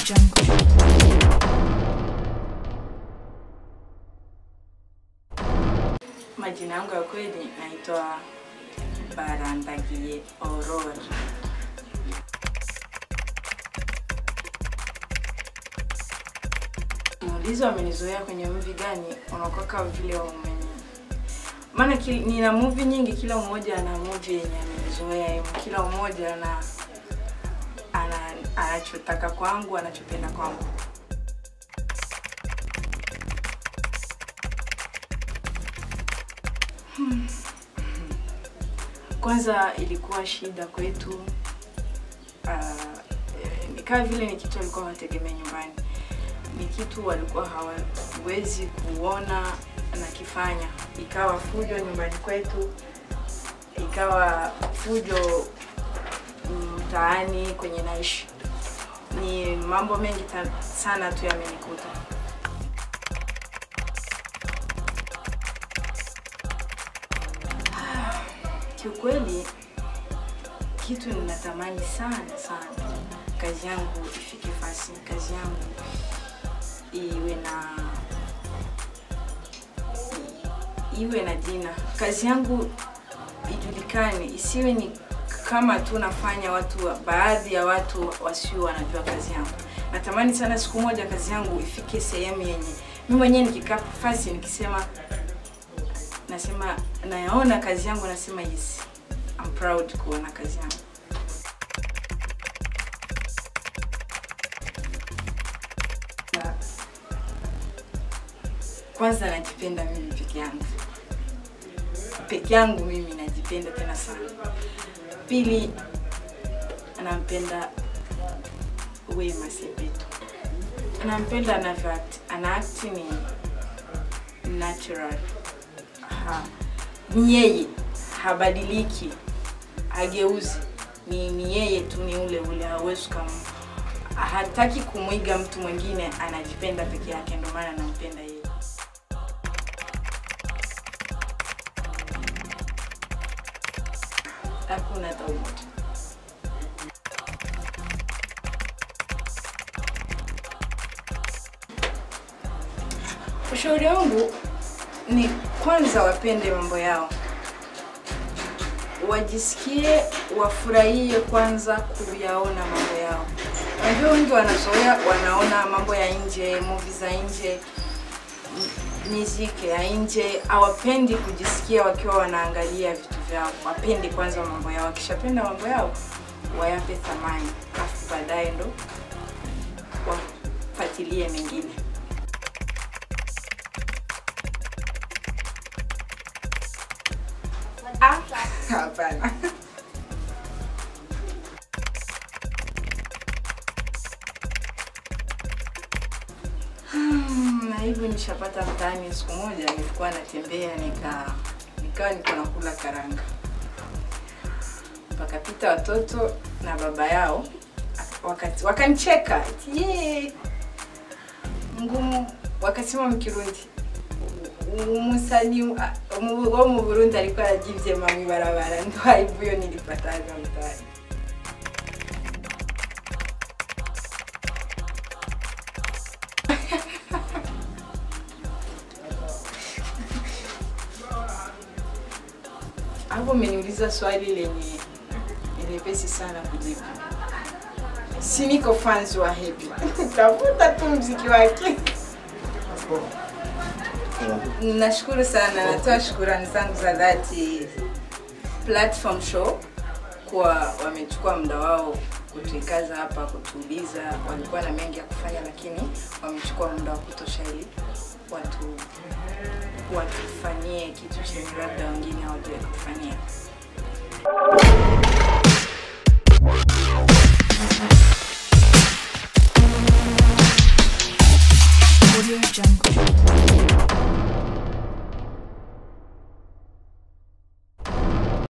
Jungle. Majina yangu ya kweli naitwa Barandagie Aurora. Muulizo amenizoea kwenye movie gani, unakuwa kama vile umeni maana ki- nina movie nyingi, kila mmoja ana movie yenye amenizoea yeye, kila mmoja ana ana anachotaka kwangu, anachopenda kwangu. Kwanza ilikuwa shida kwetu uh, nikaa vile ni kitu walikuwa hawategemea nyumbani, ni kitu walikuwa hawawezi kuona nakifanya. Ikawa fujo nyumbani kwetu, ikawa fujo mtaani kwenye naishi. Ni mambo mengi ta- sana tu yamenikuta. Kiukweli kitu ninatamani sana sana, kazi yangu ifike fasi, kazi yangu iwe na iwe na jina, kazi yangu ijulikane, isiwe ni kama tu nafanya watu, baadhi ya watu wasio wanajua kazi yangu. Natamani sana siku moja kazi yangu ifike sehemu yenye mimi mwenyewe nikikaa fasi nikisema nasema nayaona kazi yangu nasema yes I'm proud kuona kazi yangu Na- kwanza najipenda mimi peke yangu peke yangu mimi najipenda tena sana pili nampenda Wema Sepetu nampenda anavyo act ana act ni natural ha, ni yeye habadiliki hageuzi ni, ni yeye tu ni ule ule hawezi kama hataki kumwiga mtu mwingine anajipenda peke yake ndio maana nampenda yeye hakuna hata umoja ushauri wangu ni kwanza wapende mambo yao, wajisikie, wafurahie kwanza kuyaona mambo yao. Unajua wengi wanazoea, wanaona mambo ya nje, movie za nje, m- muziki ya nje, hawapendi kujisikia wakiwa wanaangalia vitu vyao. Wapende kwanza mambo yao, wakishapenda mambo yao wayape thamani, afu baadaye ndo wafuatilie mengine. Ah, hapana. Hmm, na hivyo nishapata mtaani. Siku moja nilikuwa natembea nika nikawa niko nakula karanga, wakapita watoto na baba yao wakati wakanicheka eti "Yee, ngumu, wakasema mkirundi umusani wo mu Burundi alikuwa arajivye mami barabara ndo aibu yo nilipataga mtaani. Hapo umeniuliza swali lenye ni lepesi sana kujibu. Si niko fans wa Happy. Tafuta tu mziki wake. Nashukuru sana, natoa shukurani zangu za dhati Platform Show kwa wamechukua muda wao kutuikaza hapa, kutuuliza. Walikuwa na mengi ya kufanya, lakini wamechukua muda wa kutosha ili watu watufanyie kitu chenye labda wengine hawajawai kufanyia. Audio Jungle.